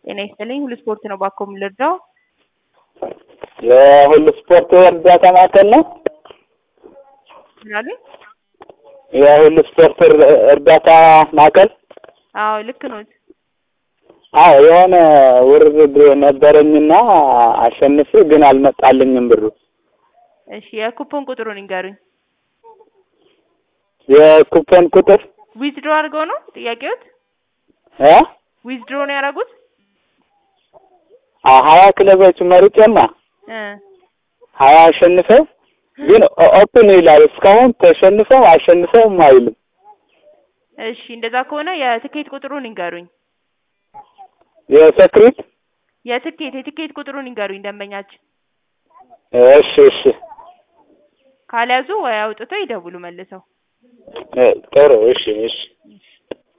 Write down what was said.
ጤና ይስጥልኝ። ሁሉ ስፖርት ነው ባኮ የምንረዳው። የሁሉ ስፖርት እርዳታ ማዕከል ነው። ምናሉ? የሁሉ ስፖርት እር- እርዳታ ማዕከል። አዎ ልክ ነው። አዎ የሆነ ውርርድ ነበረኝና አሸንፌ ግን አልመጣልኝም ብሩ። እሺ የኩፖን ቁጥሩን ይንገሩኝ። የኩፖን ቁጥር ዊዝድሮ አድርገው ነው ጥያቄዎት? እ ዊዝድሮ ነው ያደረጉት? አ- ሀያ ክለቦች መርጬማ እ ሀያ አሸንፈው ግን ኦ- ኦፕን ይላል እስካሁን ተሸንፈው አሸንፈውም አይልም። እሺ እንደዛ ከሆነ የትኬት ቁጥሩን ይንገሩኝ። የሰክሪት የትኬት የትኬት ቁጥሩን ይንገሩኝ ደንበኛችን። እሺ እሺ ካልያዙ ወይ አውጥተው ይደውሉ መልሰው። እ ጥሩ እሺ እሺ እሺ